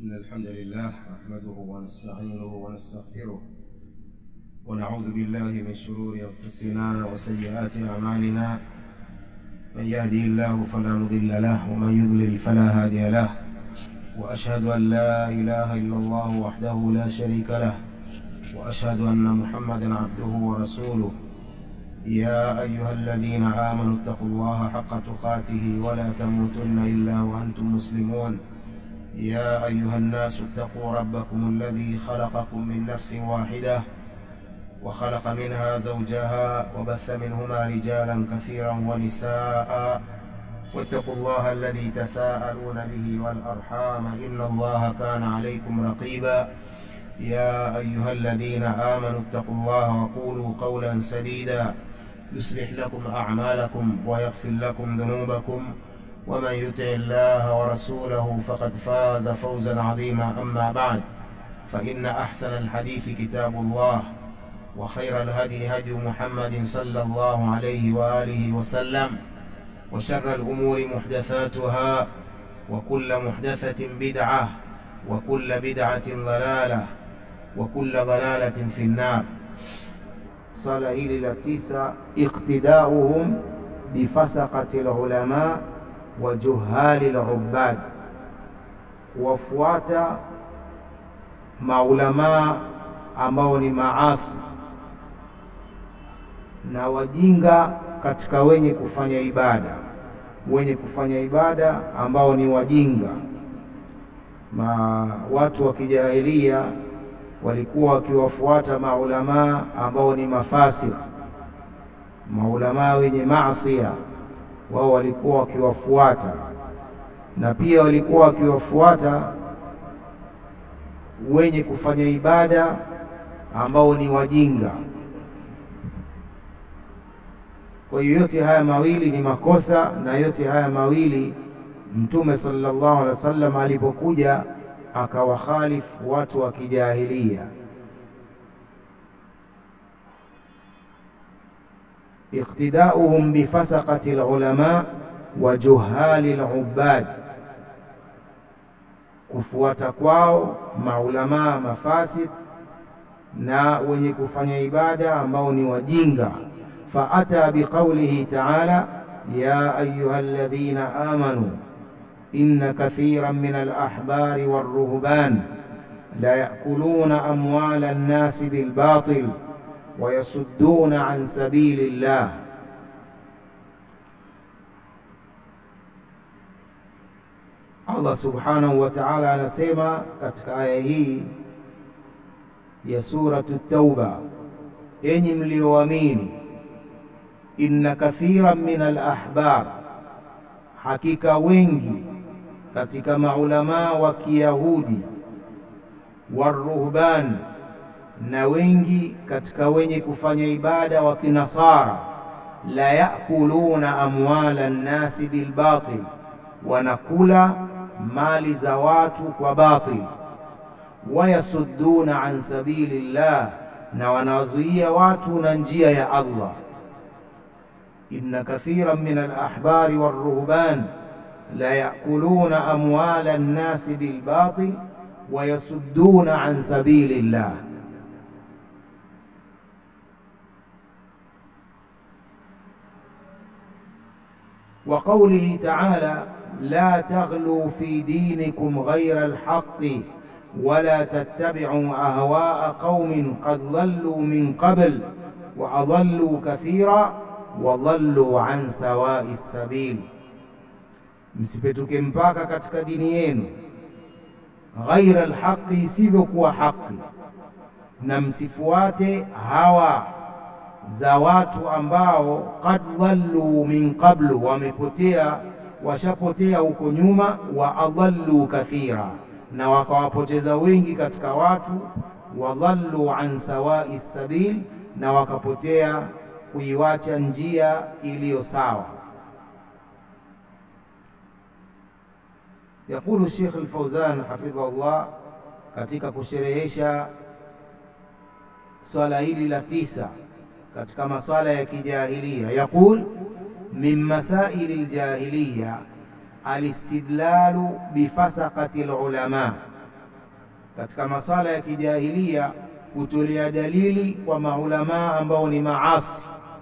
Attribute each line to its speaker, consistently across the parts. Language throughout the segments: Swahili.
Speaker 1: إن الحمد لله نحمده ونستعينه ونستغفره ونعوذ بالله من شرور أنفسنا وسيئات أعمالنا من يهدي الله فلا مضل له ومن يضلل فلا هادي له وأشهد أن لا إله إلا الله وحده لا شريك له وأشهد أن محمدا عبده ورسوله يا أيها الذين آمنوا اتقوا الله حق تقاته ولا تموتن إلا وأنتم مسلمون يا أيها الناس اتقوا ربكم الذي خلقكم من نفس واحدة وخلق منها زوجها وبث منهما رجالا كثيرا ونساء واتقوا الله الذي تساءلون به والأرحام إن الله كان عليكم رقيبا يا أيها الذين آمنوا اتقوا الله وقولوا قولا سديدا يصلح لكم أعمالكم ويغفر لكم ذنوبكم ومن يطع الله ورسوله فقد فاز فوزا عظيما أما بعد فإن أحسن الحديث كتاب الله وخير الهدي هدي محمد صلى الله عليه وآله وسلم وشر الأمور محدثاتها وكل محدثة بدعة وكل بدعة ضلالة وكل ضلالة في النار swala hili la tisa iqtidauhum bifasaqati lulama wa juhali lubad, kuwafuata maulamaa ambao ni maasi na wajinga katika wenye kufanya ibada, wenye kufanya ibada ambao ni wajinga. Ma watu wa kijahilia walikuwa wakiwafuata maulamaa ambao ni mafasik, maulamaa wenye maasia, wao walikuwa wakiwafuata, na pia walikuwa wakiwafuata wenye kufanya ibada ambao ni wajinga. Kwa hiyo yote haya mawili ni makosa, na yote haya mawili Mtume sallallahu alaihi wasallam alipokuja akawakhalifu watu wa kijahilia. Iqtidauhum bifasaqati lulama wa juhali lubad, kufuata kwao maulamaa mafasid na wenye kufanya ibada ambao ni wajinga. Faata biqaulihi taala ya ayuha alladhina amanu inna kathiran min alahbari walruhban la yakuluna amwala nnasi bilbatil wa yasudduna an sabili llah. Allah subhanahu wa ta'ala anasema katika aya hii ya suratu Tauba, enyi mlioamini, inna kathiran min alahbar, hakika wengi katika maulamaa wa Kiyahudi waruhban, na wengi katika wenye kufanya ibada wa Kinasara, la yakuluna amwala nnasi bilbatil, wanakula mali za watu kwa batil, wayasudduna an sabili llah, na wanawazuia watu na njia ya Allah. inna kathiran min alahbari waruhban la yakuluna amwala nnasi bilbatil wa yasudduna an sabili llah. Wa qawlihi taala la taghlu fi dinikum ghayra alhaqqi wala tattabi'u ahwaa qaumin qad dhallu min qabl wa adallu kathira wa dhallu an sawai sabil Msipetuke mpaka katika dini yenu, ghaira alhaqi, isivyokuwa haki, na msifuate hawa za watu ambao qad dhallu min qablu, wamepotea washapotea huko nyuma, wa adhallu kathira, na wakawapoteza wengi katika watu, wa dhallu an sawai sabil, na wakapotea kuiwacha njia iliyo sawa. Yaqulu Sheikh Al-Fauzan hafidhahullah katika kusherehesha swala hili la tisa katika maswala ya kijahilia, yaqul min masaili ljahiliya alistidlalu bifasaqati lulama katika masala ya kijahilia kutolea dalili kwa maulamaa ambao ni maasi.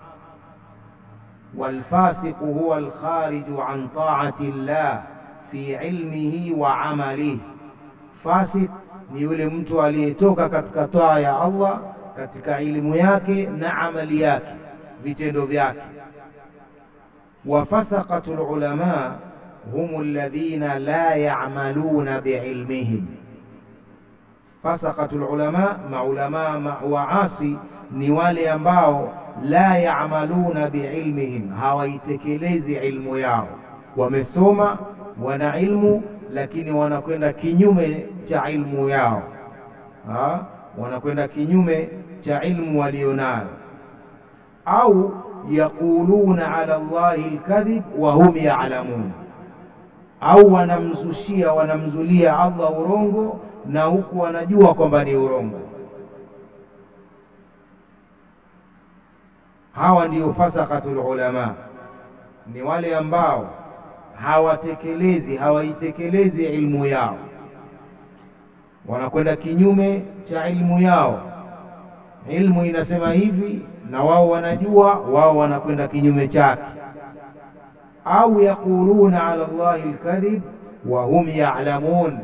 Speaker 1: Walfasiqu huwa alkhariju an taati llah fi ilmihi wa amalihi, fasik ni yule mtu aliyetoka katika taa ya Allah katika ilmu yake na amali yake, vitendo vyake. Wafasaqatu lulama hum alladhina la yamaluna biilmihim Fasaqatu lulama, maulamaa waasi ni wale ambao la yamaluna biilmihim, hawaitekelezi ilmu yao. Wamesoma, wana ilmu, lakini wanakwenda kinyume cha ilmu yao ha? wanakwenda kinyume cha ilmu walionayo, au yaquluna ala Allahi alkadhib wa hum ya'lamun, au wanamzushia wanamzulia Allah urongo na huku wanajua kwamba ni urongo. Hawa ndio fasaqatul ulama, ni wale ambao hawatekelezi hawaitekelezi ilmu yao, wanakwenda kinyume cha ilmu yao. Ilmu inasema hivi na wao wanajua, wao wanakwenda kinyume chake. Au yaquluna ala Allahi alkadhib wa hum ya'lamun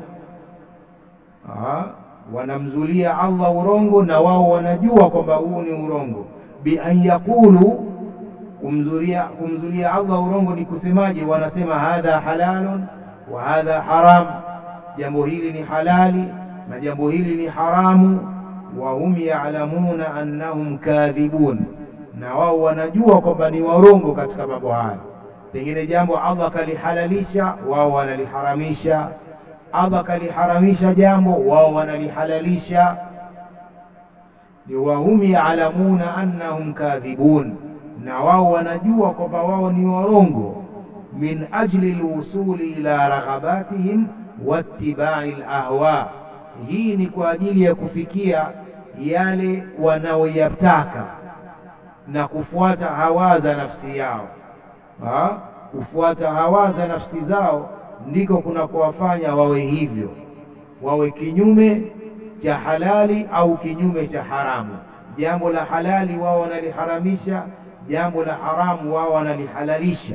Speaker 1: wanamzulia Allah urongo na wao wanajua kwamba huu ni urongo. Bi an yaqulu, kumzulia kumzulia Allah urongo ni kusemaje? Wanasema hadha halalun wa hadha haram, jambo hili ni halali na jambo hili ni haramu. Wa hum ya'lamuna annahum kadhibun, na wao wanajua kwamba ni warongo katika mambo haya. Pengine jambo Allah kalihalalisha, wao wanaliharamisha Allah kaliharamisha jambo, wao wanalihalalisha. Ni wahum yaalamuna annahum kadhibun, na wao wanajua kwamba wao ni warongo. Min ajli lwusuli ila raghabatihim wattibai lahwa, hii ni kwa ajili ya kufikia yale wanaoyataka na kufuata hawa za nafsi yao ha? kufuata hawa za nafsi zao ndiko kunakowafanya wawe hivyo, wawe kinyume cha halali au kinyume cha haramu. Jambo la halali wao wanaliharamisha, jambo la haramu wao wanalihalalisha.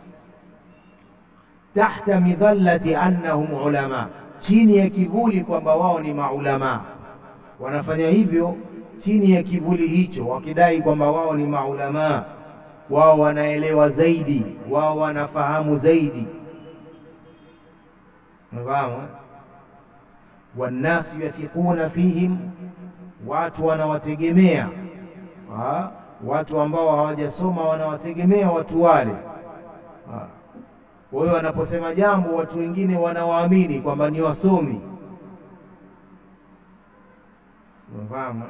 Speaker 1: Tahta midhallati annahum ulama, chini ya kivuli kwamba wao ni maulamaa. Wanafanya hivyo chini ya kivuli hicho, wakidai kwamba wao ni maulamaa, wao wanaelewa zaidi, wao wanafahamu zaidi Unafahamu, wannasu yathiquna fihim, watu wanawategemea. Watu ambao hawajasoma wanawategemea watu wale. Kwa hiyo wanaposema jambo, watu wengine wanawaamini kwamba ni wasomi. Unafahamu.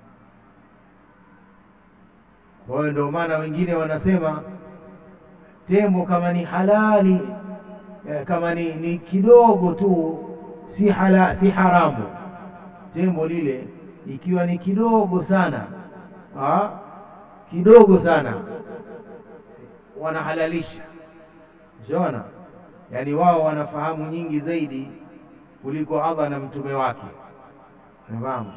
Speaker 1: Kwa hiyo ndio maana wengine wanasema tembo kama ni halali kama ni, ni kidogo tu si hala, si haramu. Tembo lile ikiwa ni kidogo sana ha? kidogo sana wanahalalisha. Unaona, yaani wao wanafahamu nyingi zaidi kuliko Allah na mtume wake. Unafahamu?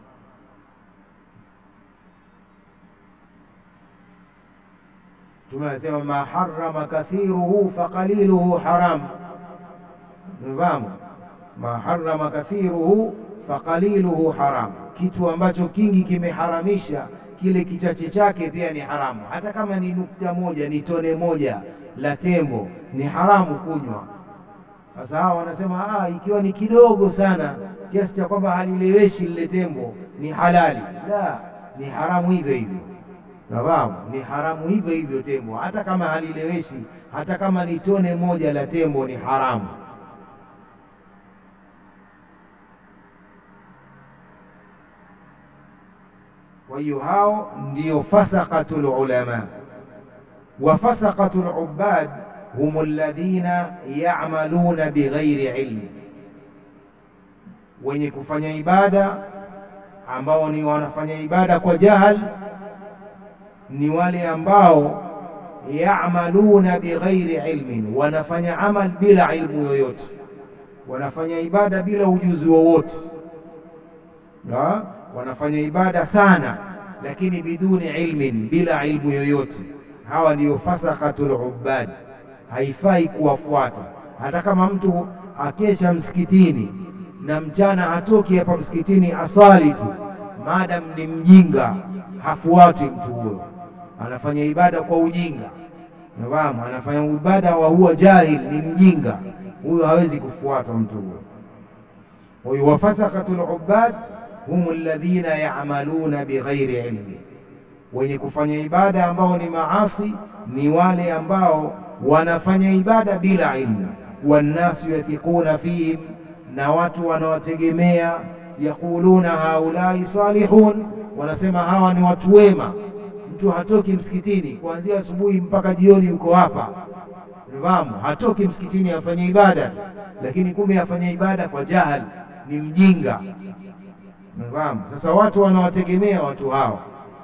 Speaker 1: Mtume anasema ma harrama kathiruhu faqaliluhu haram. Unafahamu? ma harrama kathiruhu faqaliluhu haram, kitu ambacho kingi kimeharamisha kile kichache chake pia ni haramu. Hata kama ni nukta moja, ni tone moja la tembo ni haramu kunywa. Sasa hawa wanasema ah, ikiwa ni kidogo sana kiasi cha kwamba halileweshi lile tembo ni halali. La, ni haramu hivyo hivyo. Nafahamu, ni haramu hivyo hivyo tembo, hata kama halileweshi, hata kama ni tone moja la tembo ni haramu. Kwa hiyo hao ndio fasaqatul ulama wa fasaqatul ubad hum alladhina ya'maluna bighairi ilmi, wenye kufanya ibada ambao ni wanafanya ibada kwa jahal, ni wale ambao ya'maluna bighairi ilmin, wanafanya amal bila ilmu yoyote, wanafanya ibada bila ujuzi wowote ha? wanafanya ibada sana, lakini biduni ilmin, bila ilmu yoyote. Hawa ndiyo fasakatul ubad, haifai kuwafuata. Hata kama mtu akesha msikitini na mchana hatoki hapa msikitini aswali tu, maadam ni mjinga, hafuati mtu huyo, anafanya ibada kwa ujinga. Nafahamu, anafanya ibada wa huwa jahil, ni mjinga huyo, hawezi kufuatwa mtu huyo. Huyo wafasakatul ubad hum alladhina ya'maluna bighairi ilmi, wenye kufanya ibada ambao ni maasi ni wale ambao wanafanya ibada bila ilmu. Wannasu yathiquna fihim, na watu wanawategemea. Yaquluna haulai salihun, wanasema hawa ni watu wema. Mtu hatoki msikitini kuanzia asubuhi mpaka jioni, yuko hapa fahamu, hatoki msikitini afanye ibada, lakini kumbe afanye ibada kwa jahali, ni mjinga. Fahamu. Sasa watu wanawategemea watu hao,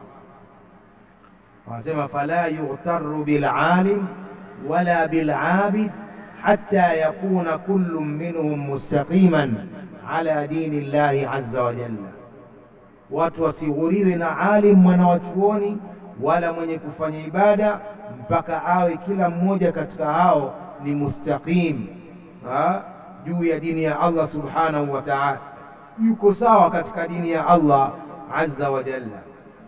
Speaker 1: wanasema fala yughtaru bilalim wala bilabid hatta yakuna kullu minhum mustaqiman ala dini llahi azza wa jalla. Watu wasighuriwe na alim mwana wa chuoni wala mwenye kufanya ibada mpaka awe kila mmoja katika hao ni mustaqim juu ya dini ya Allah subhanahu wa ta'ala, yuko sawa katika dini ya Allah azza wa jalla.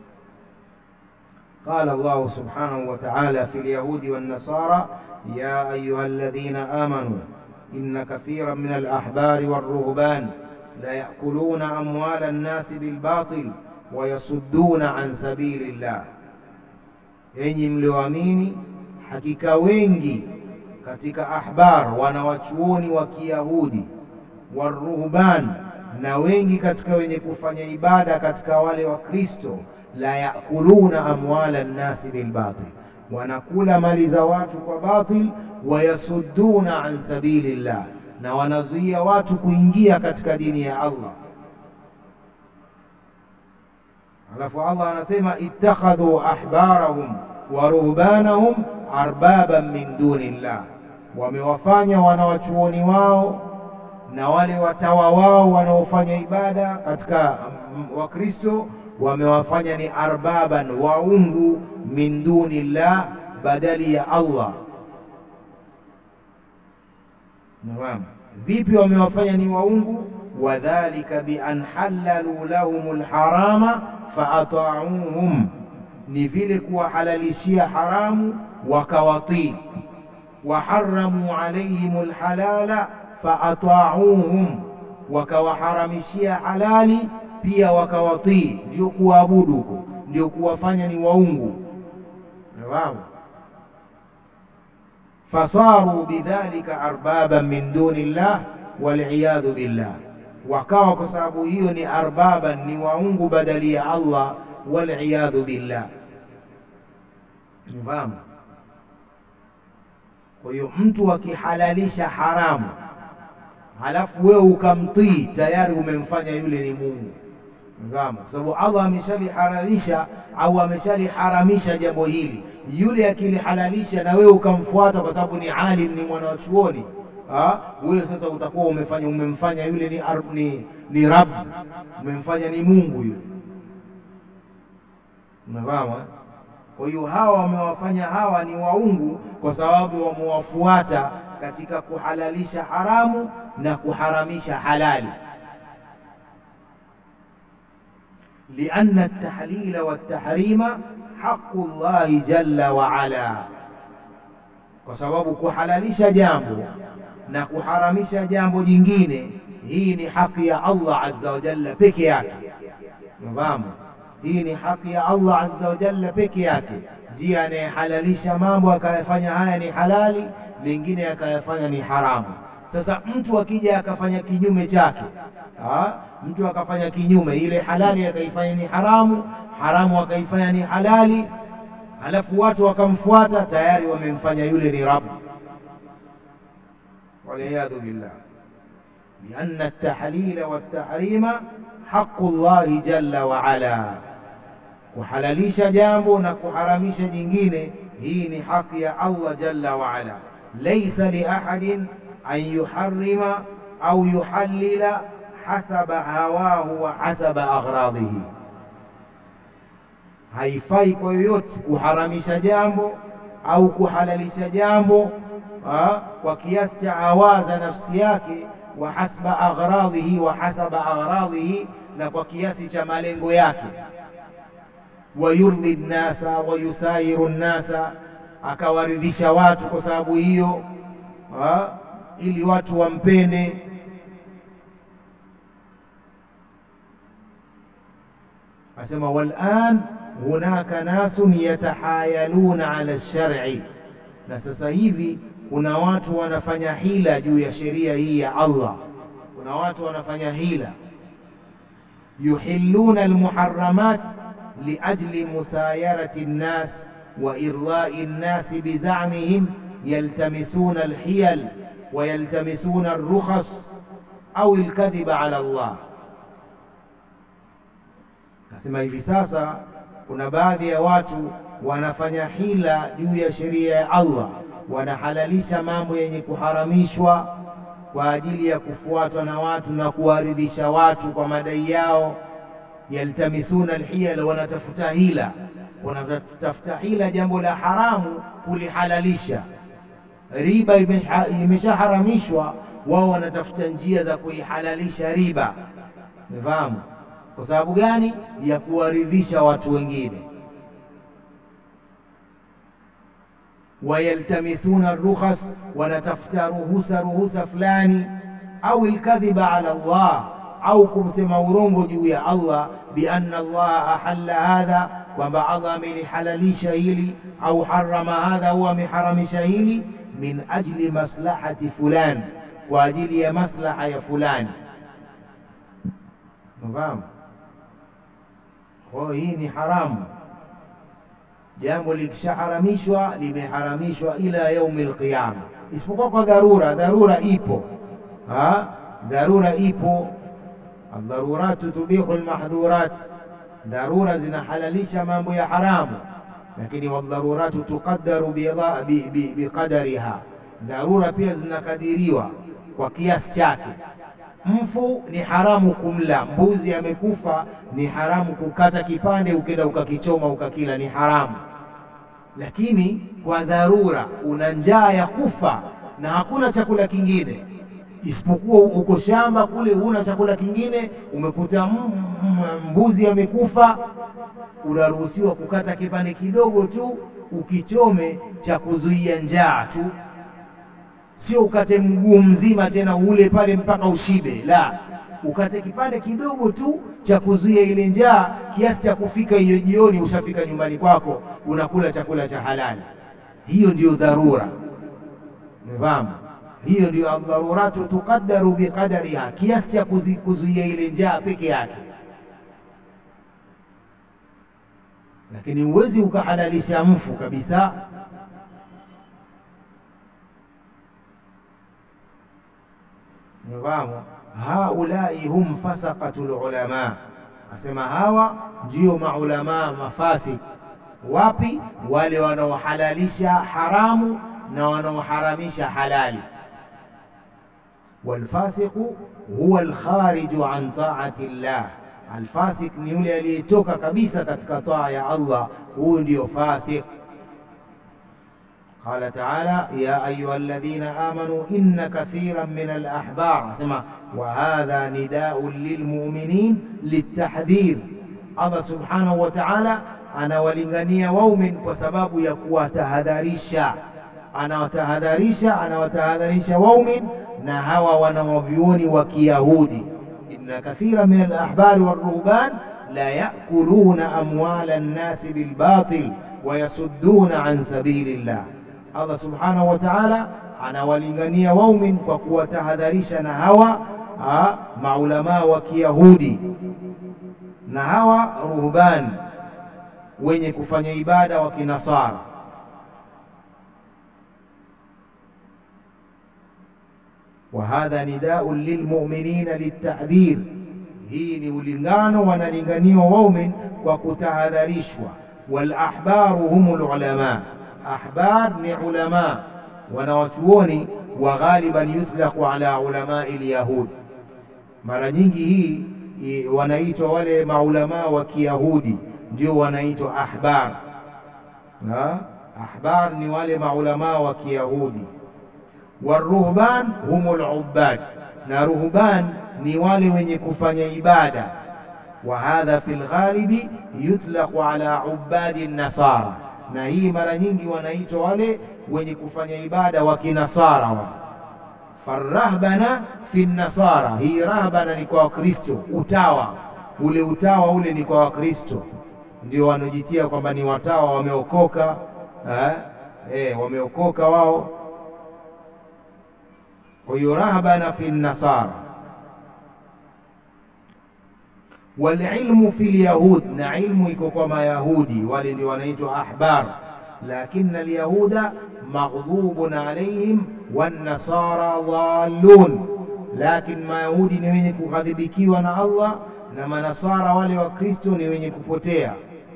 Speaker 1: Qala Allah subhanahu wa ta'ala fi al-yahudi wan-nasara ya ayuha alladhina amanu inna kathiran min al-ahbari war-ruhban la ya'kuluna amwala an-nasi bil-batil wa yasudduna an sabilillah Enyi mlioamini, hakika wengi katika ahbar wanawachuoni wa Kiyahudi waruhban, na wengi katika wenye kufanya ibada katika wale wa Kristo, la yakuluna amwala nnasi bilbatil, wanakula mali za watu kwa batil, wayasudduna an sabilillah, na wanazuia watu kuingia katika dini ya Allah. Alafu Allah anasema ittakhadhu ahbarahum wa ruhbanahum arbaban min dunillah, wamewafanya wanawachuoni wao na wale watawa wao wanaofanya ibada katika Wakristo wamewafanya ni arbaban, waungu min dunillah, badali ya Allah. Naam, vipi wamewafanya ni waungu? Wadhalika bi an halalu lahum lharama faatauhum, ni vile kuwahalalishia haramu wakawatii. Waharamu alaihim lhalala faatauhum, wakawaharamishia halali pia wakawatii. Ndio kuwaabudu huko, ndio kuwafanya ni waungu. Naam, fasaru bidhalika arbaban min duni llah waliyadhu billah wakawa kwa sababu hiyo ni arbaban, ni waungu badali ya Allah, waliyadhu billah. Nifahamu. Kwa hiyo mtu akihalalisha haramu halafu wewe ukamtii, tayari umemfanya yule ni Mungu. Nifahamu, kwa sababu Allah ameshalihalalisha au ameshaliharamisha jambo hili. Yule akilihalalisha na wewe ukamfuata, kwa sababu ni alim, ni mwana wa chuoni wewe sasa utakuwa umefanya umemfanya yule ni, ni, ni Rabb, umemfanya ni Mungu yule. Unafahamu? Kwa hiyo hawa wamewafanya hawa ni waungu kwa sababu wamewafuata katika kuhalalisha haramu na kuharamisha halali. lianna at-tahlila wat-tahrima haqqu llahi jalla wa ala, kwa sababu kuhalalisha jambo na kuharamisha jambo jingine, hii ni haki ya Allah azza wa jalla peke yake. Unafahamu, hii ni haki ya Allah azza wa jalla peke yake, ndiye anayehalalisha mambo akayafanya haya ni halali, mengine akayafanya ni haramu. Sasa mtu akija akafanya kinyume chake, ha? mtu akafanya kinyume, ile halali akaifanya ni haramu, haramu akaifanya ni halali, halafu watu wakamfuata, tayari wamemfanya yule ni Rabb waliyadhu billah lianna at-tahlila wat-tahrima haqqu llahi jalla wa ala, kuhalalisha jambo na kuharamisha jingine, hii ni haki ya Allah jalla wa ala. Laysa li ahadin an yuharrima au yuhallila hasaba hawahu wa hasaba aghradhihi, haifai kwa yoyote kuharamisha jambo au kuhalalisha jambo ha, kwa kiasi cha hawa za nafsi yake, wa hasba aghradhihi wa hasaba aghradhihi, na kwa kiasi cha malengo yake wayurdhi nnasa wayusayiru nnasa, akawaridhisha watu kwa sababu hiyo, ili watu wampende. Asema walan hunaka nasun yatahayaluna ala lshar'i, na sasa hivi kuna watu wanafanya hila juu ya sheria hii ya Allah. Kuna watu wanafanya hila, yuhilluna almuharramat liajli musayarati nnas wa irdai nnasi bizamihim yaltamisuna alhiyal wa yaltamisuna alrukhas au alkadhiba ala Allah. Nasema hivi sasa kuna baadhi ya watu wanafanya hila juu ya sheria ya Allah, wanahalalisha mambo yenye kuharamishwa kwa ajili ya kufuatwa na watu na kuwaridhisha watu kwa madai yao yaltamisuna alhiyala, wanatafuta hila, wanatafuta hila, jambo la haramu kulihalalisha. Riba imeshaharamishwa, wao wanatafuta njia za kuihalalisha riba. Umefahamu? Kwa sababu gani? Ya kuwaridhisha watu wengine. Wayaltamisuna rukhas, wanatafuta ruhusa ruhusa fulani, au alkadhiba ala Allah au kumsema urongo juu ya Allah, bi anna Allah ahalla hadha, kwamba Allah amelihalalisha hili, au harama hadha, au ameharamisha hili, min ajli maslahati fulani, kwa ajili ya maslaha ya fulani. Unafahamu? Kwa hiyo hii ni haramu. Jambo likishaharamishwa limeharamishwa ila yaumi alqiyama, isipokuwa kwa dharura. Dharura ipo ha? Dharura ipo Aldharuratu tubihu almahdhurat, dharura zinahalalisha mambo ya haramu, lakini wadharuratu tuqaddaru biqadariha, dharura pia zinakadiriwa kwa kiasi chake. Mfu ni haramu kumla, mbuzi amekufa ni haramu kukata kipande ukenda ukakichoma ukakila, ni haramu. Lakini kwa dharura, una njaa ya kufa na hakuna chakula kingine isipokuwa uko shamba kule, huna chakula kingine, umekuta mbuzi amekufa, unaruhusiwa kukata kipande kidogo tu ukichome cha kuzuia njaa tu, sio ukate mguu mzima tena ule pale mpaka ushibe. La, ukate kipande kidogo tu cha kuzuia ile njaa, kiasi cha kufika hiyo jioni ushafika nyumbani kwako, unakula chakula cha halali. Hiyo ndiyo dharura, umefahamu? Hiyo ndio aldharuratu tuqaddaru biqadariha, kiasi cha kuzuia ile njaa peke yake. Lakini huwezi ukahalalisha mfu kabisa. Nifahamu, haulai hum fasaqatu lulama, asema hawa ndio maulamaa mafasik. Wapi? Wale wanaohalalisha haramu na wanaoharamisha halali. Walfasiqu huwa alkhariju an taati llah, alfasik ni yule aliyetoka kabisa katika taa ya Allah, huyu ndio fasik. Qala taala ya ayuha alladhina amanu inna kathiran min alahbar, asema wa hadha nidaun lilmuminin litahdhir. Allah subhanahu wa taala anawalingania waumin kwa sababu ya kuwatahadharisha anawatahadharisha anawatahadharisha waumin na hawa wanawavyuoni wa Kiyahudi, inna kathira min alahbari walruhban la yakuluna amwala nnasi bilbatil wa yasudduna an sabili llah. Allah subhanahu wa ta'ala anawalingania waumin kwa kuwatahadharisha na hawa ha, maulamaa wa Kiyahudi na hawa ruhban wenye kufanya ibada wa Kinasara. wa hadha nidaun lilmuminina litahdhir, hii ni ulingano, wanalinganiwa waumin kwa kutahadharishwa. Walahbaru hum lulama, ahbar ni ulama wanawachuoni, wa ghaliban yuthlaqu ala ulamai lyahud. Mara nyingi hii i- wanaitwa wale maulamaa wa Kiyahudi ndio wanaitwa ahbar. Ha? Ahbar ni wale maulamaa wa Kiyahudi. Waruhban humul ubbad, na ruhban ni wale wenye kufanya ibada. Wa hadha fil ghalibi yutlaqu ala ubadi nasara, na hii mara nyingi wanaitwa wale wenye kufanya ibada wa kinasara wa farahbana fi nasara. Hii rahbana ni kwa Wakristo, utawa ule utawa ule ni kwa Wakristo, ndio wanaojitia kwamba ni watawa wameokoka, eh, eh, wameokoka wao. Kwa hiyo rahbana fi nasara walilmu fi lyahud, na ilmu iko kwa Mayahudi, wale ndio wanaitwa ahbar. Lakini alyahuda maghdhubun alaihim wannasara dhallun, lakini Mayahudi ni wenye kughadhibikiwa na Allah na manasara wale wa Kristo ni wenye kupotea.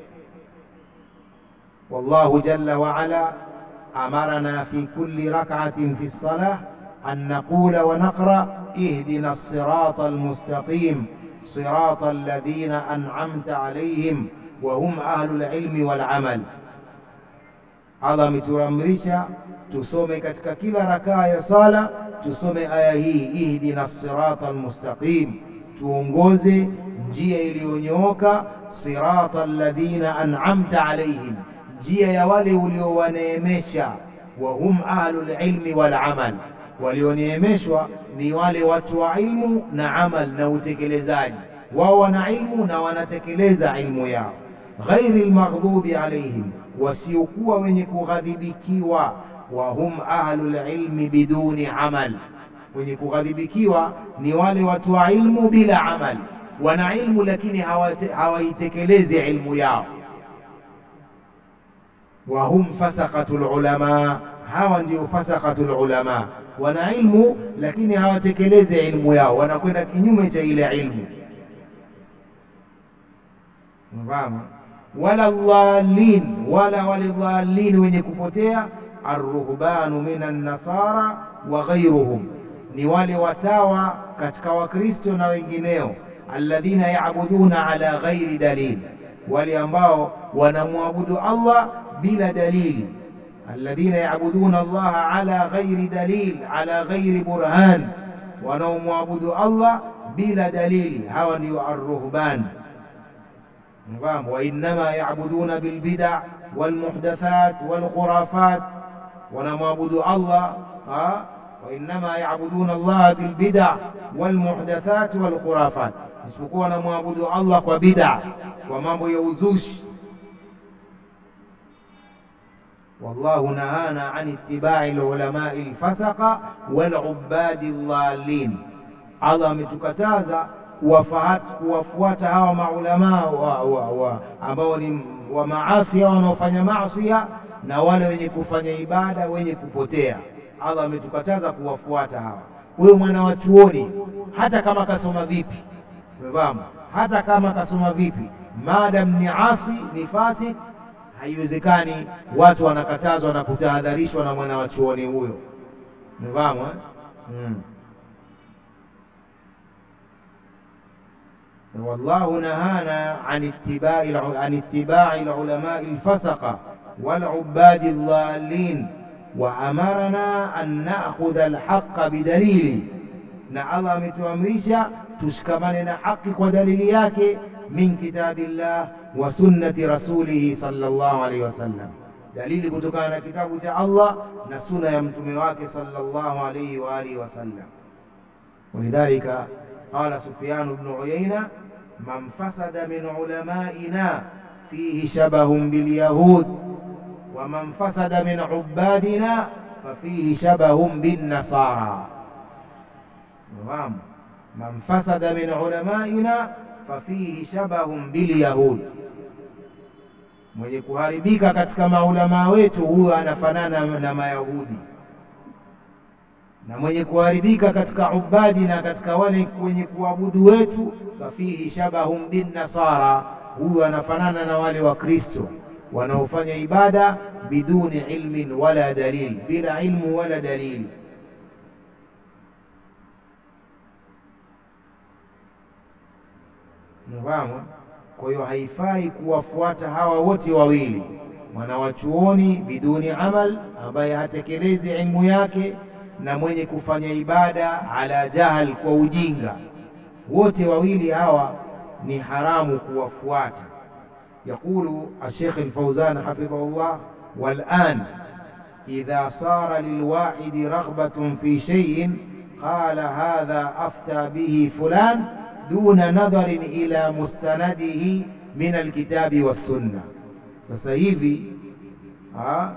Speaker 1: Wallahu jalla wa ala amarana fi kulli rak'atin fi salah an naqula wa naqra ihdina as-sirata al-mustaqim sirata alladhina an'amta alayhim wa hum ahlul ilmi wal amal. Allah ametuamrisha tusome katika kila rakaa ya sala, tusome aya hii ihdina sirata almustaqim, tuongoze njia iliyonyooka, sirata alladhina an'amta alayhim, njia ya wale uliowaneemesha. Wa hum ahlul ilmi wal amal, walioneemeshwa ni wale watu wa ilmu na amal na utekelezaji. Wao wana ilmu na wanatekeleza ilmu yao. Ghairi lmaghdubi alaihim, wasiokuwa wenye kughadhibikiwa. Wa hum ahlul ilmi biduni amal, wenye kughadhibikiwa ni wale watu wa ilmu bila amal. Wana ilmu lakini hawate- hawaitekelezi ilmu yao. Wa hum fasaqatul ulama, hawa ndio fasaqatul ulama, wana ilmu lakini hawatekelezi ilmu yao, wanakwenda kinyume cha ile ilmu. Mfahamu? wala dhalin, wala wale dhalin wenye kupotea. Arruhbanu minan nasara wa ghairuhum, ni wale watawa katika Wakristo na wengineo. Alladhina yabuduna ala ghairi dalil, wale ambao wanamwabudu Allah bila dalili. Alladhina yabuduna Allaha ala ghairi dalil, ala ghairi burhan, wanaomwabudu Allah bila dalili, hawa ndio arruhban Mfahamu, wa innama yabuduna bilbida walmuhdathat walkhurafat, wanamwabudu Allah ha? wa innama yabuduna Allah bilbida walmuhdathat walkhurafat, isipokuwa wanamwabudu Allah kwa bida, kwa mambo ya uzushi. Wallahu nahana an ittibai lulamai lfasaqa walubadi dhalin, Allah ametukataza kuwafahat- kuwafuata hawa maulamaa wa, wa, wa, ambao ni wa maasi au wanaofanya maasia na wale wenye kufanya ibada wenye kupotea. Allah ametukataza kuwafuata hawa. Huyo mwana wa chuoni hata kama kasoma vipi, umefahamu, hata kama kasoma vipi, maadam ni asi, ni fasik, haiwezekani. Watu wanakatazwa na kutahadharishwa na mwana wa chuoni huyo, umefahamu eh? mm. والله نهانا عن اتباع الع- عن اتباع العلماء الفسقة والعباد الضالين وأمرنا أن نأخذ الحق بدليل na Allah ametuamrisha tushikamane na haki kwa dalili yake min kitabillah wa sunnati rasulihi sallallahu alaihi wasallam, dalili kutokana na kitabu cha Allah na suna ya mtume wake sallallahu alaihi wa alihi wasallam. ولذلك قال سفيان بن عيينة من فسد من علمائنا فيه شبه باليهود ومن فسد من عبادنا ففيه شبه بالنصارى نعم من فسد من علمائنا ففيه شبه باليهود mwenye kuharibika katika maulamaa wetu huyo anafanana na Mayahudi na mwenye kuharibika katika ubadi na katika wale wenye kuabudu wetu, fafihi shabahum bin nasara, huyu anafanana na wale wa Kristo wanaofanya ibada biduni ilmin wala dalil, bila ilmu wala dalili. Unafahamu? Kwa hiyo haifai kuwafuata hawa wote wawili, mwanawachuoni biduni amal, ambaye hatekelezi ilmu yake, na mwenye kufanya ibada ala jahal, kwa ujinga. Wote wawili hawa ni haramu kuwafuata. Yaqulu Ashekh Alfauzan hafidhahullah, walan idha sara lilwahidi raghbatun fi shay'in qala hadha afta bihi fulan duna nadharin ila mustanadihi min alkitabi wassunna. Sasa hivi ha,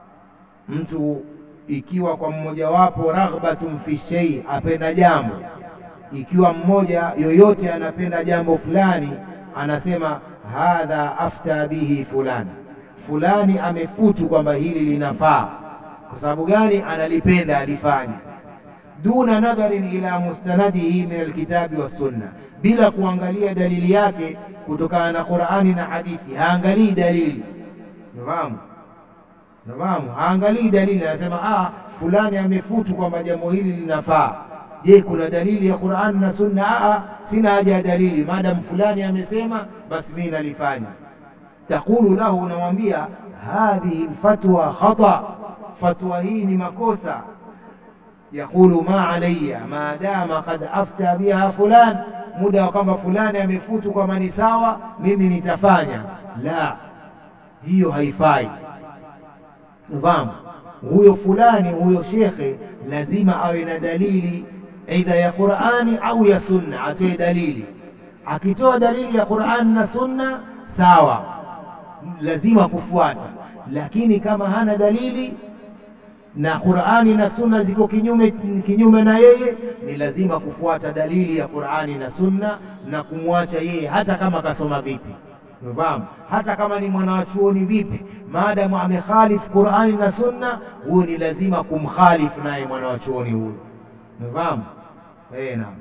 Speaker 1: mtu ikiwa kwa mmojawapo raghbatun fi shay, apenda jambo, ikiwa mmoja yoyote anapenda jambo fulani, anasema hadha afta bihi fulani, fulani amefutu kwamba hili linafaa. Kwa sababu gani? Analipenda alifanya duna nadharin ila mustanadihi min alkitabi wassunna, bila kuangalia dalili yake kutokana na Qur'ani na hadithi. Haangalii dalili, nafahamu, nafahamu, haangalii dalili, anasema ah, fulani amefutu kwamba jambo hili linafaa. Je, kuna dalili ya Qur'ani na sunna? Ah, sina haja ya dalili, maadamu fulani amesema, basi mimi nalifanya. Taqulu lahu, unamwambia hadhihi lfatwa khata, fatwa hii ni makosa yaqulu ma alayya ma dama qad afta biha fulan, muda wa kwamba fulani amefutu kwamba ni sawa, mimi nitafanya. La, hiyo haifai. Fahamu, huyo fulani, huyo shekhe lazima awe na dalili aidha ya Qur'ani au ya Sunna, atoe dalili. Akitoa dalili ya Qur'ani na Sunna, sawa, lazima kufuata. Lakini kama hana dalili na Qur'ani na Sunna ziko kinyume kinyume na yeye, ni lazima kufuata dalili ya Qur'ani na Sunna na kumwacha yeye, hata kama kasoma vipi. Unafahamu, hata kama ni mwanachuoni vipi, maadamu amekhalifu Qur'ani na Sunna, huyo ni lazima kumkhalifu naye mwanachuoni huyo. Unafahamu? Eh, naam.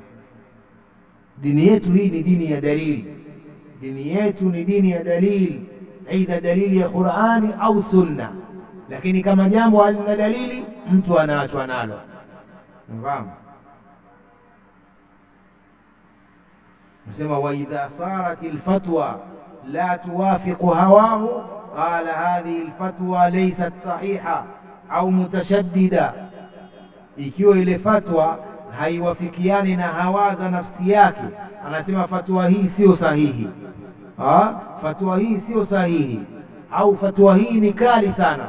Speaker 1: Dini yetu hii ni dini ya dalili. Dini yetu ni dini ya dalili, aidha dalili ya Qur'ani au Sunna lakini kama jambo halina dalili mtu anaachwa nalo. Unafahamu? Nasema wa idha sarat alfatwa la tuwafiqu hawahu qala hadhihi alfatwa laysat sahiha au mutashaddida, ikiwa ile fatwa haiwafikiani na hawa za nafsi yake, anasema fatwa hii sio sahihi. Ha? fatwa hii sio sahihi au fatwa hii ni kali sana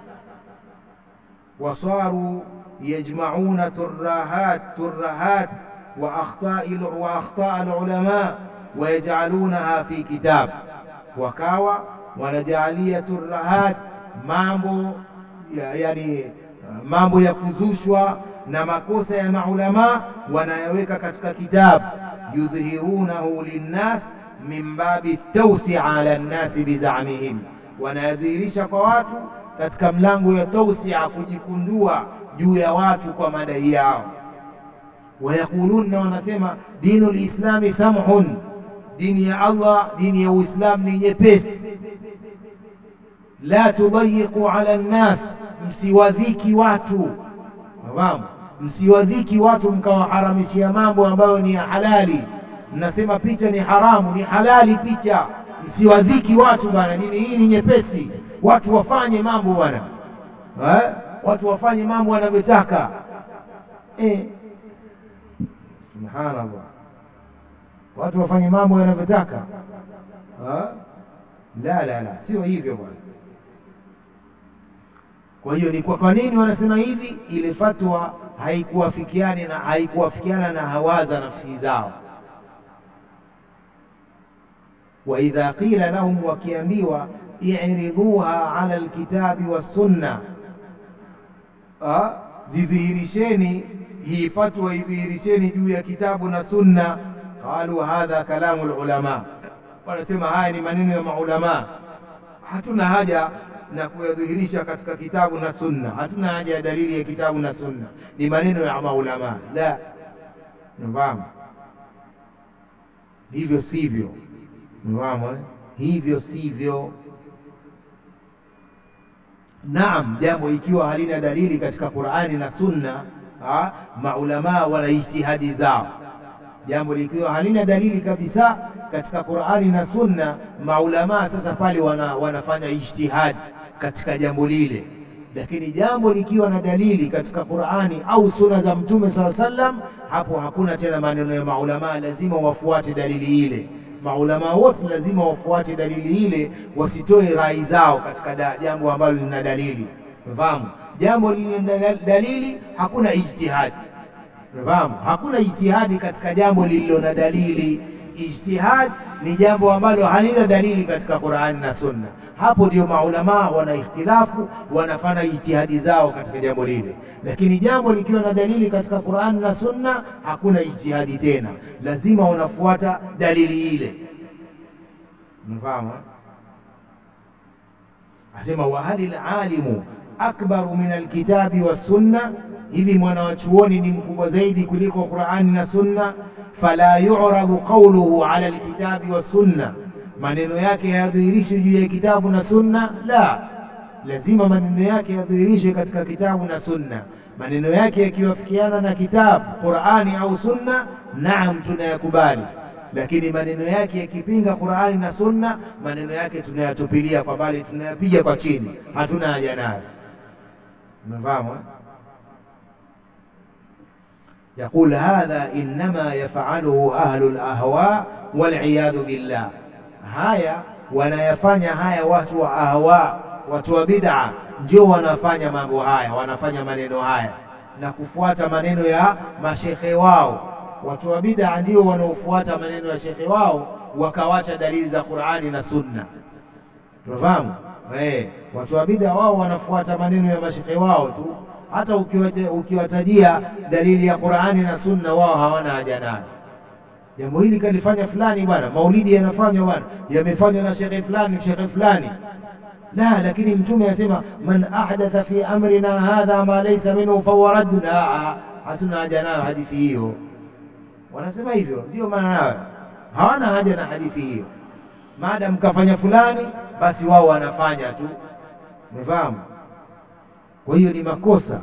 Speaker 1: wasaru yajmauna turahat turahat wa akhtaa alulama wayajalunaha fi kitab, wakawa wanajalia turahat mambo ya, yani mambo ya kuzushwa na makosa ya maulama wanayaweka katika kitabu, yudhihirunahu linnas min babi tawsia ala nnasi bizamihim, wanayadhihirisha kwa watu katika mlango ya tausia, kujikundua juu ya watu kwa madai yao. Wayaqulun, na wanasema dinu lislami samhun, dini ya Allah, dini ya Uislamu ni nyepesi. La tudayiqu ala nnas, msiwadhiki watu. Nafahamu, msiwadhiki watu mkawaharamishia mambo ambayo ni ya halali. Mnasema picha ni haramu, ni halali picha. Msiwadhiki watu bwana, dini hii ni nyepesi watu wafanye mambo bwana eh? Watu wafanye mambo wanavyotaka eh. Subhanallah, watu wafanye mambo wanavyotaka eh? La, la, la, sio hivyo bwana. Kwa hiyo ni kwa, kwa nini wanasema hivi? Ile fatwa haikuwafikiani na haikuwafikiana na hawaza nafsi zao. Wa idha qila lahum, wakiambiwa iridhuha ala alkitabi wassunna, zidhihirisheni hii fatwa, idhihirisheni juu ya kitabu na sunna. Qalu hadha kalamu lulama, wanasema haya ni maneno ya maulama, hatuna haja na kuyadhihirisha katika kitabu na sunna, hatuna haja ya dalili ya kitabu na sunna, ni maneno ya maulama. La, nafahamu hivyo sivyo, nafahamu hivyo sivyo. Naam, jambo ikiwa halina dalili katika Qur'ani na Sunna, maulamaa wana ijtihadi zao. Jambo likiwa halina dalili kabisa katika Qur'ani na Sunna, maulamaa sasa pale wana, wanafanya ijtihadi katika jambo lile, lakini jambo likiwa na dalili katika Qur'ani au Sunna za Mtume SAW sallam, hapo hakuna tena maneno ya maulamaa, lazima wafuate dalili ile. Maulamaa wote lazima wafuate dalili ile, wasitoe rai zao katika jambo ambalo lina dalili. Unafahamu, jambo lililo dalili, hakuna ijtihadi. Unafahamu, hakuna ijtihadi katika jambo lililo na dalili. Ijtihad ni jambo ambalo halina dalili katika Qur'ani na Sunna. Hapo ndio maulamaa wana ikhtilafu, wanafanya ijtihadi zao katika jambo lile, lakini jambo likiwa na dalili katika Qur'ani na Sunna, hakuna ijtihadi tena, lazima wanafuata dalili ile. Unafahamu? Asema wa halil alimu akbaru min alkitabi wassunna, hivi mwana wa chuoni ni mkubwa zaidi kuliko Qur'ani na Sunna. Fala yu'radu qawluhu ala alkitabi wassunna, maneno yake yadhihirishwe juu ya kitabu na Sunna? La, lazima maneno yake yadhihirishwe katika kitabu na Sunna. Maneno yake yakiwafikiana na kitabu Qur'ani au Sunna, naam, tunayakubali lakini maneno yake yakipinga Qur'ani na Sunna, maneno yake tunayatupilia kwa mbali, tunayapiga kwa chini, hatuna haja nayo. Umefahamu? Yaqul hadha innama yafaluhu ahlu lahwa waliyadhu billah, haya wanayafanya haya watu wa ahwa, watu wa bid'a ndio wanafanya mambo haya, wanafanya maneno haya na kufuata maneno ya mashekhe wao watu wa bid'a ndio wanaofuata maneno ya shekhe wao wakawacha dalili za Qur'ani na Sunna. Tunafahamu eh, watu wa bid'a wao wanafuata maneno ya mashekhe wao tu, hata ukiwatajia dalili ya Qur'ani na Sunna wao hawana haja nayo. Jambo hili kalifanya fulani bwana, maulidi yanafanywa bwana, yamefanywa na shekhe fulani, shekhe fulani la, lakini Mtume asema man ahdatha fi amrina hadha ma laysa minhu fahuwa raddun. Hatuna haja nayo hadithi hiyo wanasema hivyo, ndio maana nayo hawana haja na hadithi hiyo. Maadamu kafanya fulani, basi wao wanafanya tu, umefahamu? Kwa hiyo ni makosa.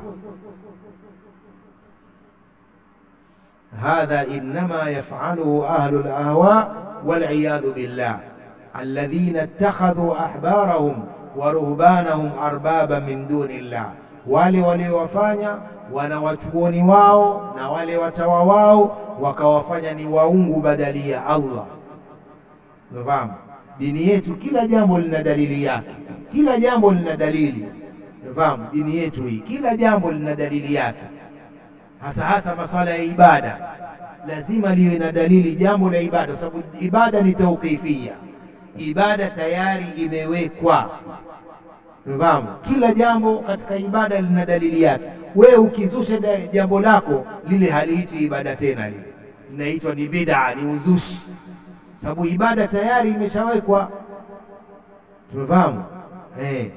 Speaker 1: Hadha innama yafaluhu ahlu lahwa waliyadhu billah alladhina ittakhadhu ahbarahum wa ruhbanahum arbaba min duni llah, wale waliowafanya wanawachuoni wao na wale watawa wao wakawafanya ni waungu badali ya Allah. Unafahamu, dini yetu kila jambo lina dalili yake, kila jambo lina dalili. Unafahamu, dini yetu hii kila jambo lina dalili yake, hasa hasa masuala ya ibada lazima liwe na dalili, jambo la ibada, kwa sababu ibada ni tauqifia, ibada tayari imewekwa. Unafahamu, kila jambo katika ibada lina dalili yake. Wewe ukizusha jambo lako lile haliitwi ibada tena, lile linaitwa ni bid'a, ni uzushi, sababu ibada tayari imeshawekwa. Tumefahamu eh?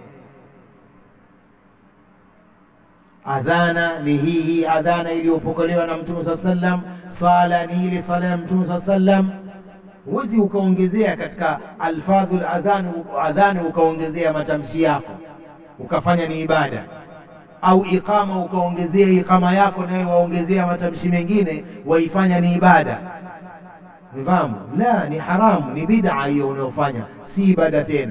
Speaker 1: Adhana ni hii hii adhana iliyopokelewa na Mtume saa sallam. Sala ni ile sala ya Mtume saa sallam. Huwezi ukaongezea katika alfadhul adhan adhani ukaongezea matamshi yako ukafanya ni ibada au iqama ukaongezea iqama yako naye waongezea matamshi mengine waifanya ni ibada. Umefahamu? La, ni haramu, ni bid'a hiyo unayofanya, si ibada tena.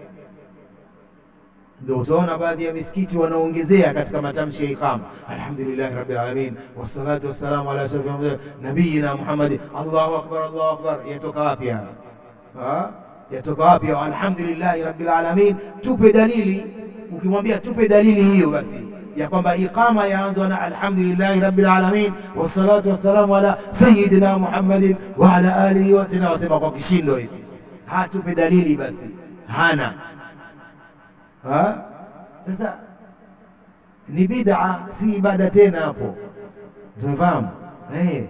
Speaker 1: Ndio utaona baadhi ya misikiti wanaongezea katika matamshi ya iqama, alhamdulillahi rabbil alamin wassalatu wassalamu ala ashrafil nabiyina Muhammad, Allahu akbar, Allahu akbar. Yatoka wapi haya? Yatoka wapi? Alhamdulillahi rabbil alamin. Tupe dalili. Ukimwambia tupe dalili hiyo basi ya kwamba iqama yaanzwa na alhamdulillahi rabbil alamin wassalatu wassalamu ala sayyidina Muhammadin wa ala alihi wa tena, wasema kwa kishindo eti hatupe dalili basi, hana ha? Sasa ni bid'a, si ibada tena hapo, tumefahamu eh?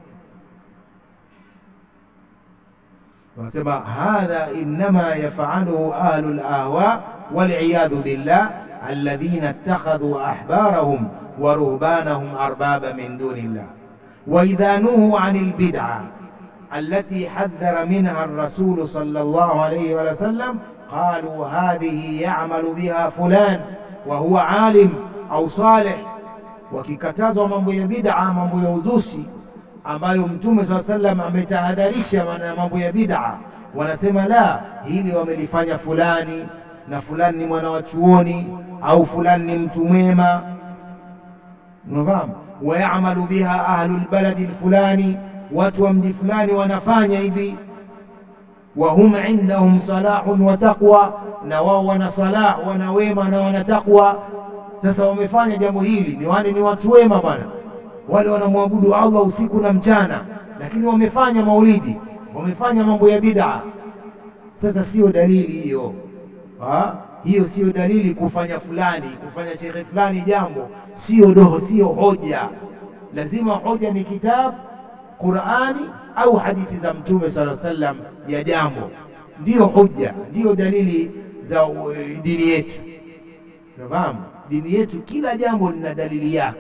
Speaker 1: Wasema hadha innama yafaluhu ahlu lahwa waliyadhu billah alladhina ittakhadhu ahbarahum wa ruhbanahum arbaba min duni llah wa idha nuhu an albid'a allati hadhara minha ar-rasul sallallahu alayhi wa sallam qalu hadhihi ya'malu biha fulan wa huwa alim au salih. Wakikatazwa mambo ya bid'a, mambo ya uzushi, ambayo Mtume saa sallam ametahadharisha na mambo ya bid'a, wanasema la, hili wamelifanya fulani na fulani ni mwana wa chuoni au fulani ni mtu mwema, unafahamu. Wayamalu biha ahlu lbaladi lfulani, watu wa mji fulani wanafanya hivi. Wa hum indahum salahun wa taqwa, na wao wana salah, wana wema na wana taqwa. Sasa wamefanya jambo hili, ni wale ni watu wema bwana, wale wanamwabudu Allah usiku na mchana, lakini wamefanya maulidi, wamefanya mambo ya bid'a. Sasa sio dalili hiyo ha? Hiyo sio dalili kufanya fulani kufanya shekhe fulani jambo, sio doho, sio hoja. Lazima hoja ni kitabu, Qur'ani au hadithi za Mtume sallallahu alaihi wasallam ya jambo, ndiyo hoja, ndiyo dalili za uh, dini yetu. Unafahamu, dini yetu kila jambo lina dalili yake.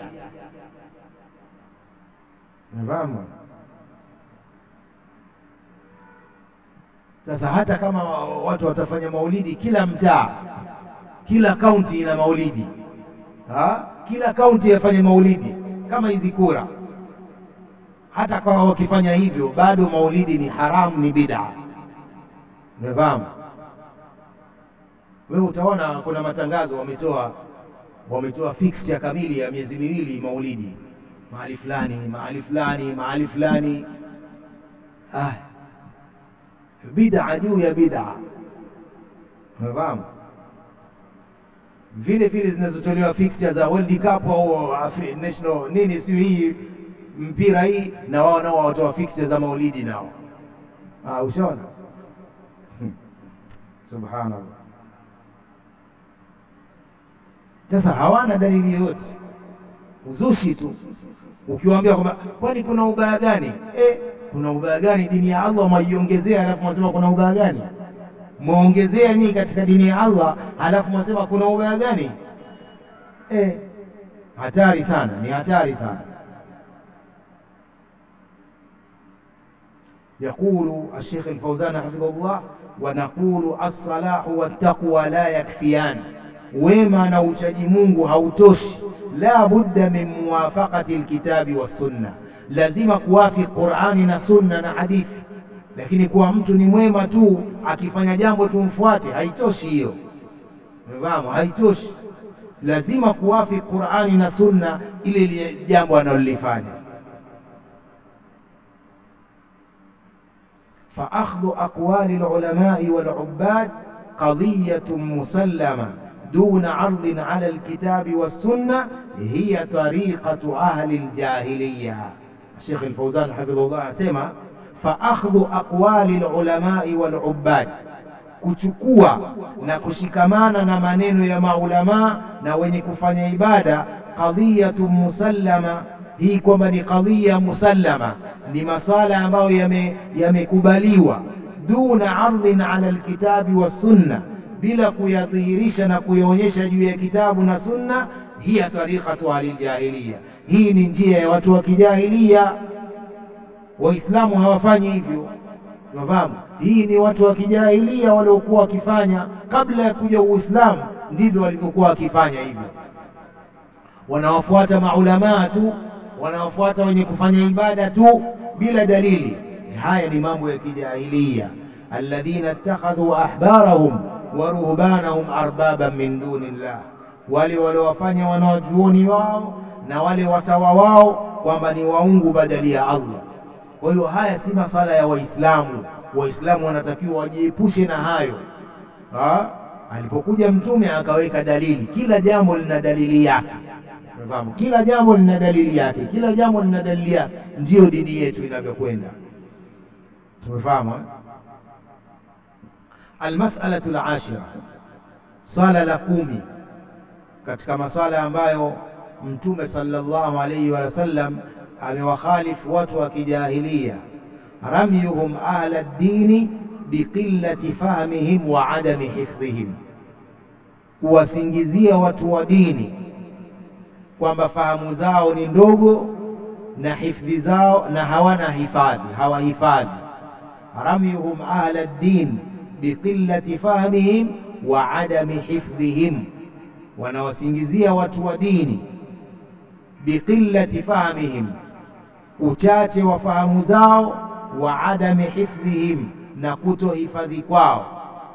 Speaker 1: Unafahamu? Sasa hata kama watu watafanya maulidi, kila mtaa, kila kaunti ina maulidi ha? Kila kaunti yafanye maulidi kama hizi kura. Hata kama wakifanya hivyo, bado maulidi ni haramu, ni bid'a. Umefahamu? Wewe utaona kuna matangazo wametoa, wametoa fixture kamili ya miezi miwili maulidi, mahali fulani, mahali fulani, mahali fulani ah bid'a juu ya bid'a, unafahamu. Vile vile zinazotolewa fixture za World Cup au national nini, sijui hii mpira hii, na wao nao watoa fixture za maulidi nao. Ah, ushaona? Hmm. Subhanallah. Sasa hawana dalili yoyote, uzushi tu. Ukiwaambia kwamba kwani kuna ubaya gani eh, kuna ubaya gani? Dini ya Allah mwaiongezea, halafu mwasema kuna ubaya gani? Mwaongezea nyinyi katika dini ya Allah, halafu mwasema kuna ubaya gani? Eh, hatari sana, ni hatari sana. Yaqulu Alshekh Alfauzan hafidhahullah, wa naqulu alsalahu wattaqwa la yakfiyan, wema na uchaji Mungu hautoshi. La budda min muwafaqati alkitabi wassunna lazima kuwafi Qur'ani na sunna na hadithi, lakini kuwa mtu ni mwema tu akifanya jambo tumfuate, haitoshi hiyo. Umefahamu? Haitoshi, lazima kuwafi Qur'ani na sunna ile jambo analolifanya. fa akhdhu aqwali lulamai walubbad qadiyatun musallama duna ardhin ala alkitabi wassunna hiya tariqatu ahli aljahiliya. Sheikh Al-Fauzan hafidhullah asema fa akhdhu aqwali lulamai walubad, kuchukua na kushikamana na maneno ya maulamaa na wenye kufanya ibada. Qadhiyatun musallama, hii kwamba ni qadhiya musallama, ni masala ambayo yamekubaliwa. Yame duna ardhin ala alkitabi wassunna, bila kuyadhihirisha na kuyaonyesha juu ya kitabu na sunna. Hiya tariqatu ahli ljahiliya hii ni njia ya watu wa kijahilia. Waislamu hawafanyi hivyo, unafahamu. Hii ni watu wa kijahilia waliokuwa wakifanya kabla ya kuja Uislamu, ndivyo walivyokuwa wakifanya hivyo. Wanawafuata maulamaa tu, wanawafuata wenye kufanya ibada tu bila dalili. Haya ni mambo ya kijahilia. alladhina ittakhadhu ahbarahum wa ruhbanahum arbaban min duni llah, wale waliowafanya wanawajuoni wao na wale watawa wao kwamba ni waungu badali ya Allah. Kwa hiyo haya si masala ya Waislamu. Waislamu wanatakiwa wajiepushe na hayo ha? Alipokuja Mtume akaweka dalili, kila jambo lina dalili yake, unafahamu? Kila jambo lina dalili yake, kila jambo lina dalili yake, ndiyo dini yetu inavyokwenda. Tumefahamu eh? Almasalatu alashira, swala la kumi katika maswala ambayo Mtume sallallahu alayhi wa sallam amewakhalifu watu wa kijahilia, ramyuhum ahla ddini biqillati fahmihim wa adami hifdhihim, kuwasingizia watu wa dini kwamba fahamu zao ni ndogo na hifdhi zao na hawana hifadhi, hawahifadhi. Ramyuhum ahla ddin biqillati fahmihim wa adami hifdhihim, wanawasingizia watu wa dini biqillati fahmihim,
Speaker 2: uchache wa fahamu zao, wa adami hifdhihim, na kutohifadhi kwao.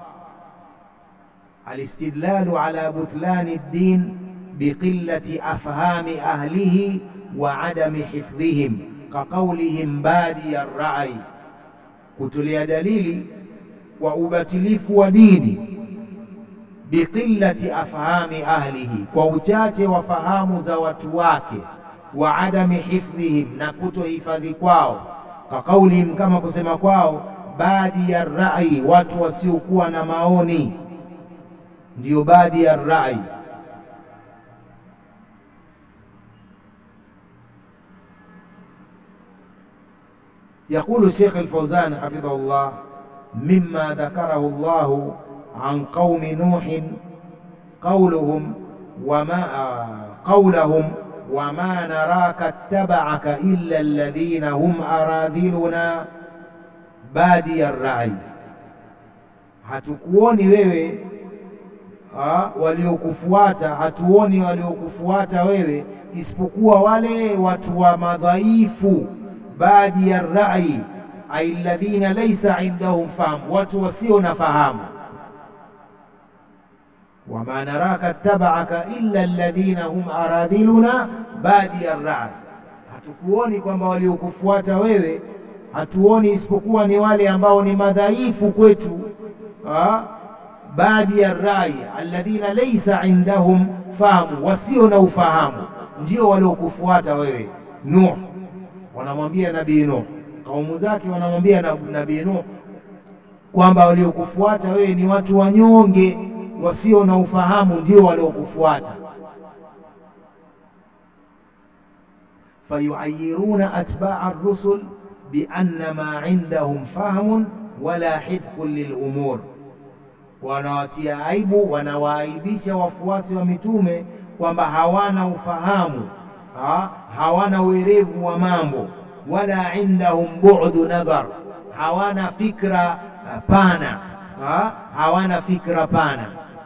Speaker 2: Alistidlalu ala butlani ddin biqillati afhami ahlihi wa adami hifdhihim kaqaulihim badiya rai, kutolea dalili kwa ubatilifu wa dini biqillati afhami ahlihi, kwa uchache wa fahamu za watu wake, wa adami hifdhihim, na kutohifadhi kwao, kaqaulihim, kama kusema kwao, badiya rai, watu wasiokuwa na maoni, ndiyo badiya rai. يقول الشيخ الفوزان حفظه الله مما ذكره الله عن قوم نوح قولهم وما قولهم وما نراك اتبعك إلا الذين هم أراذلنا بادي الرأي hatukuoni wewe ha, waliokufuata hatuoni waliokufuata wewe isipokuwa wale watu wa madhaifu badi ya rai ai alladhina laysa indahum fahamu, watu wasio na fahamu. wama naraka tabaaka illa alladhina hum aradhiluna badi ya rai, hatukuoni kwamba waliokufuata wewe, hatuoni isipokuwa ni wale ambao ni madhaifu kwetu. badi ya rai alladhina laysa indahum fahamu, wasio na ufahamu, ndio waliokufuata wewe Nuh wanamwambia Nabii Nuh, kaumu zake wanamwambia Nabii Nuh kwamba waliokufuata wewe ni watu wanyonge wasio na ufahamu, ndio waliokufuata. fayuayiruna atbaa ar-rusul bianna ma indahum fahmun wala hifdhun lilumur, wanawatia aibu, wanawaaibisha wafuasi wa mitume kwamba hawana ufahamu ha, hawana werevu wa mambo, wala indahum bu'du nadhar, hawana fikra pana ha, hawana fikra pana.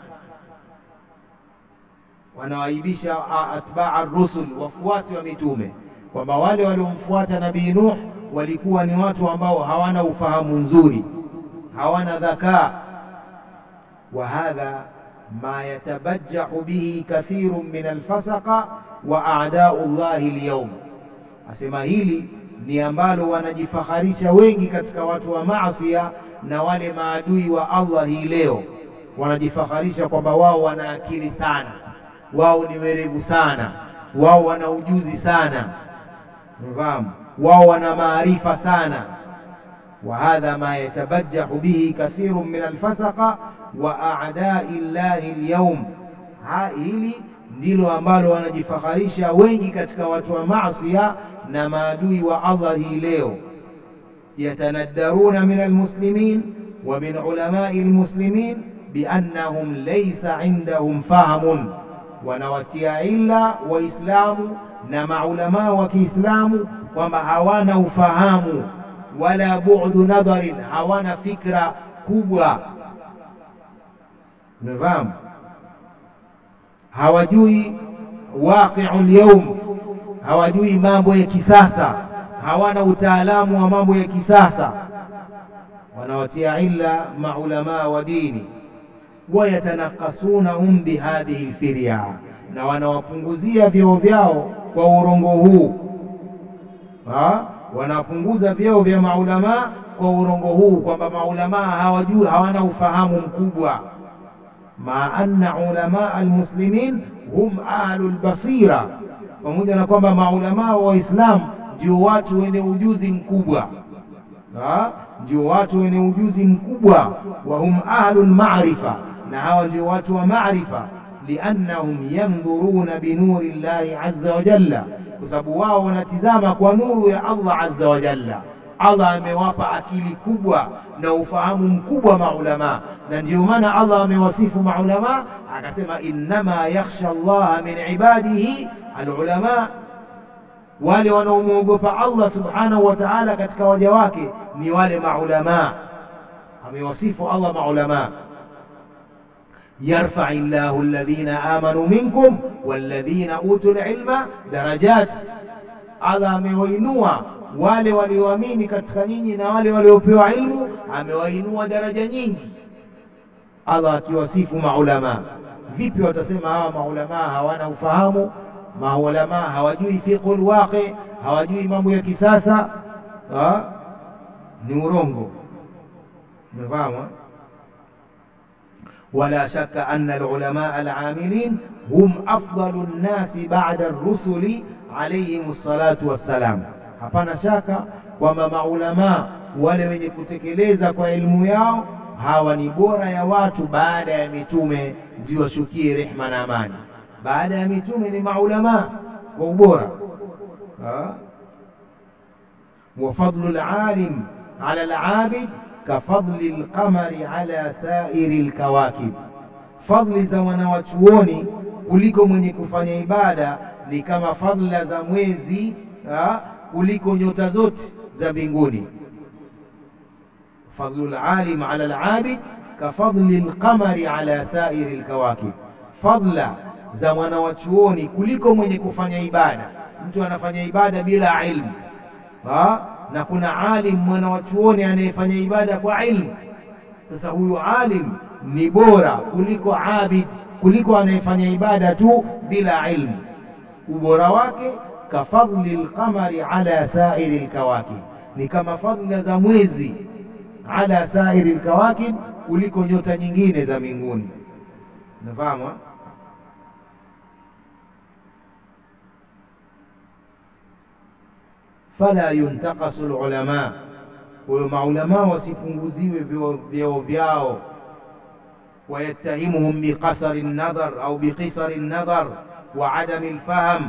Speaker 2: Wanawaibisha atbaa rusul, wafuasi wa mitume kwamba wale waliomfuata Nabii Nuh walikuwa ni watu ambao hawana ufahamu nzuri, hawana dhakaa. wa hadha ma yatabajjahu bihi kathirun min alfasaqa wa a'da'u llahi alyawm, asema hili ni ambalo wanajifaharisha wengi katika watu wa maasia na wale maadui wa Allah hii leo, wanajifaharisha kwamba wao wana akili sana, wao ni werevu sana, wao wana ujuzi sana, mfahamu, wao wana maarifa sana. wa hadha ma yatabajjahu bihi kathirun min alfasaqa wa a'da'i llahi alyawm, hili ndilo ambalo wanajifaharisha wengi katika watu wa maasia na maadui wa Allah hii leo. yatanaddaruna min almuslimin wa min ulamai almuslimin biannahum laysa indahum fahamun, wanawatia illa Waislamu na maulamaa wa Kiislamu kwamba hawana ufahamu, wala bu'du nadharin, hawana fikra kubwa. Unafahamu? hawajui waqi'u lyaum, hawajui mambo ya kisasa, hawana utaalamu wa mambo ya kisasa. Wanawatia illa maulamaa wa dini, wayatanakasunahum bihadhihi lfirya, na wanawapunguzia vyeo vyao kwa urongo huu ha? Wanapunguza vyeo vya maulamaa kwa urongo huu kwamba maulamaa hawajui, hawana ufahamu mkubwa ma anna ulamaa almuslimin hum ahlu lbasira, pamoja na kwamba maulamaa wa Waislamu ndio watu wenye ujuzi mkubwa, ndio watu wenye ujuzi mkubwa. Wa hum ahlu lmarifa, na hawa ndio watu wa maarifa. Liannahum yandhuruna binuri llahi azza wa jalla, kwa sababu wao wanatizama kwa nuru ya Allah azza wa jalla. Allah amewapa akili kubwa na ufahamu mkubwa maulamaa, na ndiyo maana Allah amewasifu maulamaa akasema, innama yakhsha Allaha min ibadihi alulamaa, wale wanaomwogopa Allah subhanahu wa ta'ala katika waja wake ni wale maulamaa. Amewasifu Allah maulamaa, yarfai llahu alladhina amanu minkum walladhina utul ilma darajat Allah amewainua wale walioamini katika nyinyi na wale waliopewa ilmu, amewainua daraja nyingi. Allah akiwasifu maulamaa, vipi watasema hawa maulamaa hawana ufahamu? Maulamaa hawajui fiqhul waqi, hawajui mambo ya kisasa ha? Ni urongo. Umefahamu? wala shakka anna alulamaa alamilin hum afdalu nnasi ba'da ar-rusuli alayhim salatu wassalam. Hapana shaka kwamba maulamaa wale wenye kutekeleza kwa elimu yao hawa ni bora ya watu baada ya mitume, ziwashukie rehma na amani. Baada ya mitume ni maulamaa kwa ubora. wa fadlu alalim ala alabid kafadli alqamari ala sairi alkawakib, fadli za wanawachuoni kuliko mwenye kufanya ibada ni kama fadla za mwezi ha, kuliko nyota zote za mbinguni. Fadlu alalim ala alabid kafadli alqamari ala sairi alkawakib, fadla za mwanawachuoni kuliko mwenye kufanya ibada. Mtu anafanya ibada bila ilmu ha? na kuna alim mwanawachuoni anayefanya ibada kwa ilmu. Sasa huyu alim ni bora kuliko abid, kuliko anayefanya ibada tu bila ilmu. Ubora wake kafadli lqamari ala sairi lkawakib, ni kama fadhila za mwezi ala sairi lkawakib, kuliko nyota nyingine za mbinguni. Nafahamu fala yuntaqasu lulama, huyo maulamaa wasipunguziwe vyeo vyao. Wayattahimuhum biqasari nadhar au biqisari nadhar wa adami lfahm,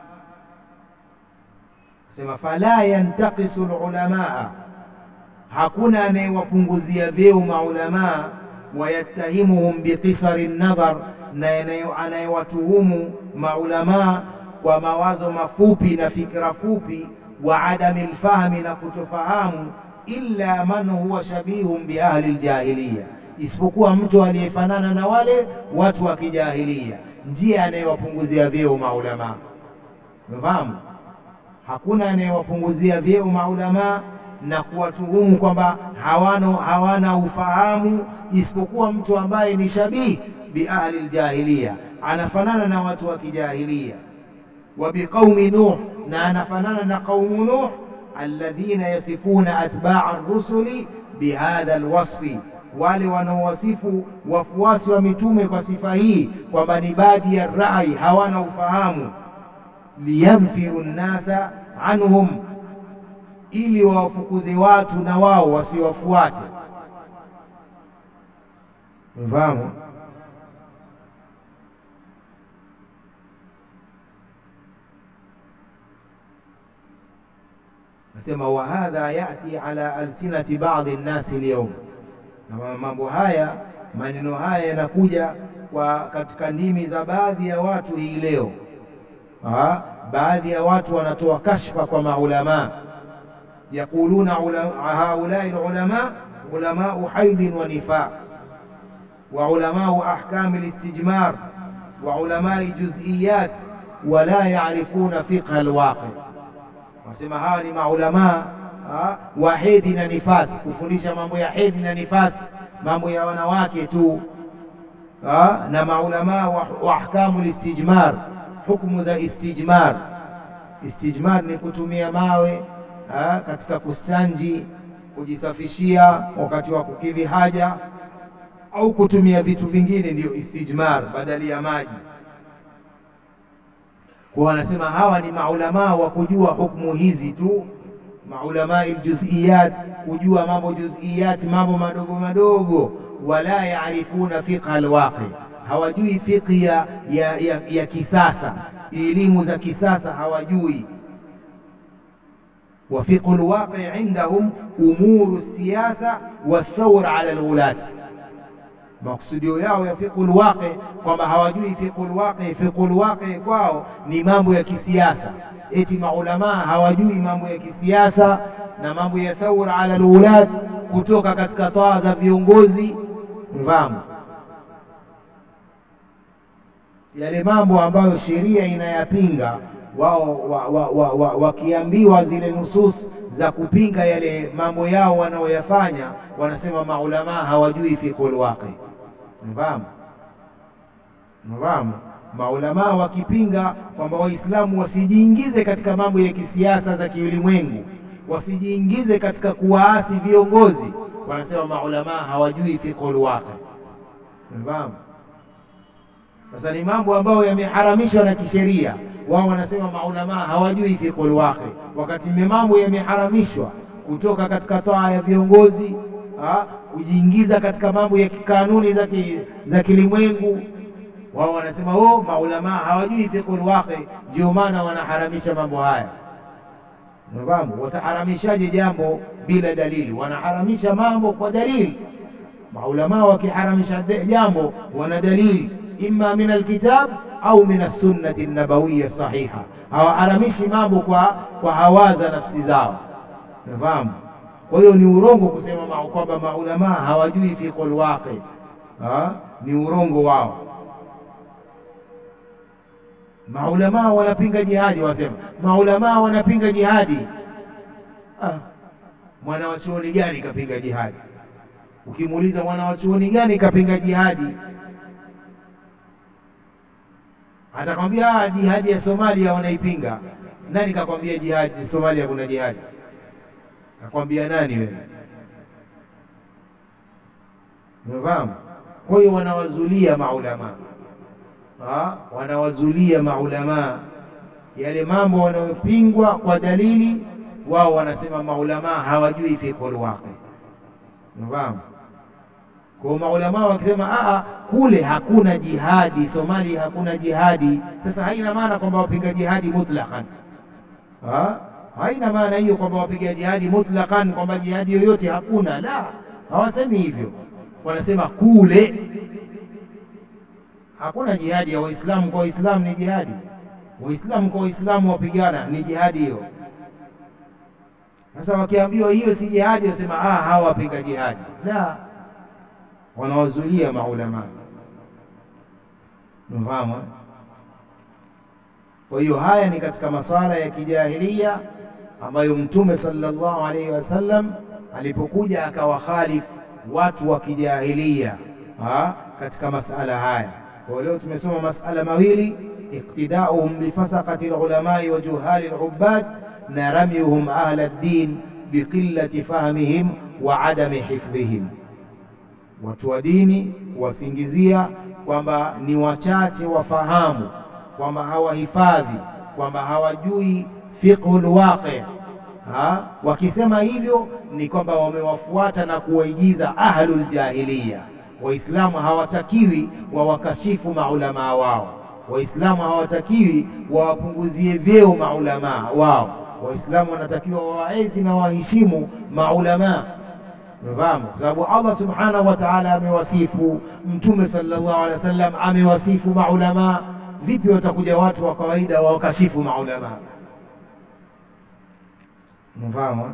Speaker 2: sema fala yantaqisu lulamaa, hakuna anayewapunguzia vyeo maulamaa. Wayattahimuhum biqisari nadhar, na anayewatuhumu maulamaa kwa mawazo mafupi na fikra fupi wa adami lfahmi, na kutofahamu. Illa man huwa shabihun bi ahli ljahiliya, isipokuwa mtu aliyefanana na wale watu wa kijahilia, ndiye anayewapunguzia vyeo maulamaa. Umefahamu? Hakuna anayewapunguzia vyeo maulamaa na kuwatuhumu kwamba hawana, hawana ufahamu, isipokuwa mtu ambaye ni shabihi bi ahli ljahiliya, anafanana na watu wa kijahilia wa biqaumi Nuh, na anafanana na qaumu Nuh, alladhina yasifuna atbaa rusuli bihadha alwasfi, wale wanaowasifu wafuasi wa mitume kwa sifa hii kwamba ni badi ya rai, hawana ufahamu. Liyamfiru nnasa anhum, ili wawafukuze watu na wao wasiwafuate. Mfahamu? Nasema wa hadha yati ala alsinati badi nnasi alyawm, na mambo haya maneno haya yanakuja kwa katika ndimi za baadhi ya watu hii leo. Ha, baadhi ya watu wanatoa kashfa kwa maulamaa, yaquluna haulai lulama ulamau haidhin wa nifas wa ulamau ahkami listijmar wa ulamai juz'iyat wa la yarifuna fiqha alwaqi Wasema hawa ni maulamaa wa hedhi na nifasi, kufundisha mambo ya hedhi na nifasi, mambo ya wanawake tu ha? na maulamaa wa, wa ahkamu listijmar, hukumu za istijmar. Istijmar ni kutumia mawe ha? katika kustanji, kujisafishia wakati wa kukidhi haja, au kutumia vitu vingine, ndiyo istijmar badali ya maji kwa wanasema hawa ni maulamaa wa kujua hukumu hizi tu, maulamaa aljuziyat, kujua mambo juziyat, mambo madogo madogo. Wala yaarifuna fiqha alwaqi, hawajui fiqhi ya, ya, ya, ya kisasa, elimu za kisasa hawajui. Wa fiqhu alwaqi indahum umuru siyasa wathawra ala alwulat Makusudio yao ya fiqhul waqi kwamba hawajui fiqhul waqi. Fiqhul waqi kwao ni mambo ya kisiasa, eti maulamaa hawajui mambo ya kisiasa na mambo ya thawra ala alwulad, kutoka katika taa za viongozi. Mfahamu yale mambo ambayo sheria inayapinga, wao wa, wa, wa, wa, wakiambiwa zile nusus za kupinga yale mambo yao wanaoyafanya, wanasema maulamaa hawajui fiqhul waqi. Mfahamu, mfahamu maulamaa wakipinga kwamba Waislamu wasijiingize katika mambo ya kisiasa za kiulimwengu, wasijiingize katika kuwaasi viongozi, wanasema maulamaa hawajui fiqhul waqi. Unafahamu? Sasa ni mambo ambayo yameharamishwa na kisheria, wao wanasema maulamaa hawajui fiqhul waqi, wakati mambo yameharamishwa kutoka katika toa ya viongozi, kujiingiza katika mambo ya kikanuni za ki, za kilimwengu wao wanasema oh, maulamaa hawajui fiqhul waqi, ndio maana wanaharamisha mambo haya. Unafahamu? Wataharamishaje jambo bila dalili? Wanaharamisha mambo kwa dalili. Maulamaa wakiharamisha jambo wana dalili, imma min alkitab au min assunnati nabawiya sahiha. Hawaharamishi mambo kwa, kwa hawaza nafsi zao. Unafahamu? Kwa hiyo ni urongo kusema kwamba maulamaa hawajui fiqhul waqi, ni urongo wao. Maulamaa wanapinga jihadi, wasema maulamaa wanapinga jihadi. Ah, mwana wa chuoni gani kapinga jihadi? Ukimuuliza mwana wa chuoni gani kapinga jihadi, atakwambia ah, jihadi ya Somalia wanaipinga. Nani kakwambia jihadi Somalia kuna jihadi? Kakwambia nani wewe? Umefahamu? Kwa hiyo wanawazulia maulamaa Ha, wanawazulia maulamaa yale mambo wanayopingwa kwa dalili, wao wanasema maulamaa hawajui fiqhul waqi. Unafahamu? Kwa maulamaa wakisema a kule hakuna jihadi, Somalia hakuna jihadi, sasa haina maana kwamba wapiga jihadi mutlaqan. Ha? haina maana hiyo kwamba wapiga jihadi mutlaqan, kwamba jihadi yoyote hakuna. La, hawasemi hivyo, wanasema kule hakuna jihadi ya Waislamu kwa Waislamu ni jihadi, Waislamu kwa Waislamu wapigana ni jihadi hiyo. Sasa wakiambiwa hiyo si jihadi, wasema ah, hawa wapinga jihadi. La, wanawazulia maulama. Mfahamu? Kwa hiyo haya ni katika maswala ya kijahilia ambayo Mtume sallallahu alaihi wasallam alipokuja akawakhalifu watu wa kijahilia katika masala haya. Kwa leo tumesoma masala mawili, iqtidauhum bifasaqati lulamai wa juhali lubad na ramyuhum ahla ddin biqillati fahmihim wa adami hifdhihim, watu wa dini wasingizia kwamba ni wachache wafahamu, kwamba hawahifadhi, kwamba hawajui fiqhu lwaqi. Wakisema hivyo ni kwamba wamewafuata na kuwaigiza ahlul jahiliya. Waislamu hawatakiwi wawakashifu maulamaa wao. Waislamu hawatakiwi wawapunguzie vyeo maulamaa wao. Waislamu wanatakiwa wawaezi na waheshimu maulamaa. Umefahamu? Kwa sababu Allah subhanahu wa ta'ala amewasifu, Mtume sallallahu alaihi wasallam amewasifu maulamaa. Vipi watakuja watu wa kawaida wawakashifu maulamaa? Umefahamu?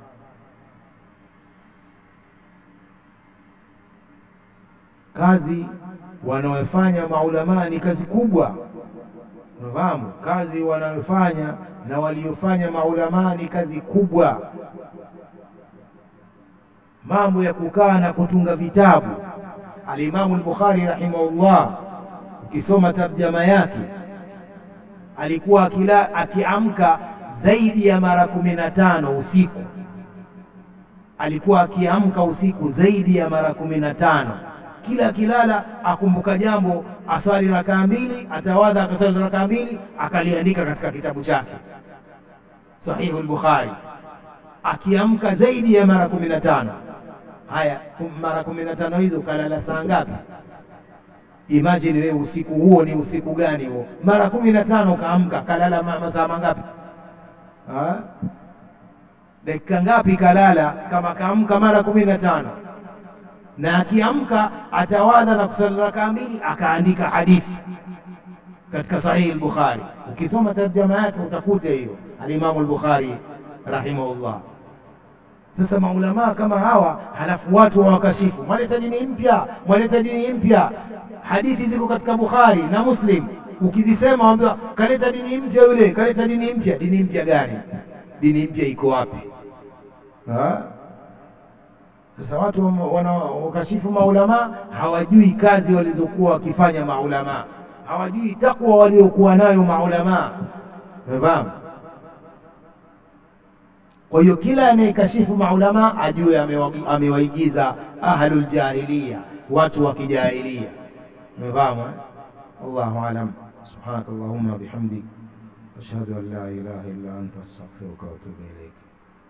Speaker 2: Kazi wanaofanya maulamaa ni kazi kubwa. Unafahamu, kazi wanayofanya na waliofanya maulamaa ni kazi kubwa. Mambo ya kukaa na kutunga vitabu, Alimamu al-Bukhari rahimahullah, ukisoma tarjama yake alikuwa akila akiamka zaidi ya mara kumi na tano usiku, alikuwa akiamka usiku zaidi ya mara kumi na tano kila akilala akumbuka jambo, aswali rakaa mbili, atawadha akaswali rakaa mbili, akaliandika katika kitabu chake Sahihu al-Bukhari, akiamka zaidi ya mara kumi na tano. Haya, mara kumi na tano hizo kalala saa ngapi? Imagine wewe usiku huo ni usiku gani huo? Mara kumi na tano kaamka, kalala masaa mangapi? Dakika ngapi kalala kama kaamka mara kumi na tano na akiamka atawadha na kusali rakaa mbili, akaandika hadithi katika Sahihi al-Bukhari. Ukisoma tarjama yake utakuta hiyo alimamu al-Bukhari rahimahullah. Sasa maulamaa kama hawa, halafu watu wawakashifu, mwaleta dini mpya, mwaleta dini mpya. Hadithi ziko katika Bukhari na Muslim, Ukizisema waambiwa kaleta dini mpya, yule kaleta dini mpya. Dini mpya gani? Dini mpya iko wapi? Ha? Sasa watu wanaokashifu maulama hawajui kazi walizokuwa wakifanya maulama, hawajui takwa waliokuwa nayo maulama. Umefahamu? Kwa hiyo kila anayekashifu maulama ajue amewaigiza ahlul jahiliya, watu wa kijahilia. Umefahamu? Wallahu alam. Subhanakallahumma bihamdik ashhadu an la ilaha illa anta astaghfiruka wa atubu ilaik.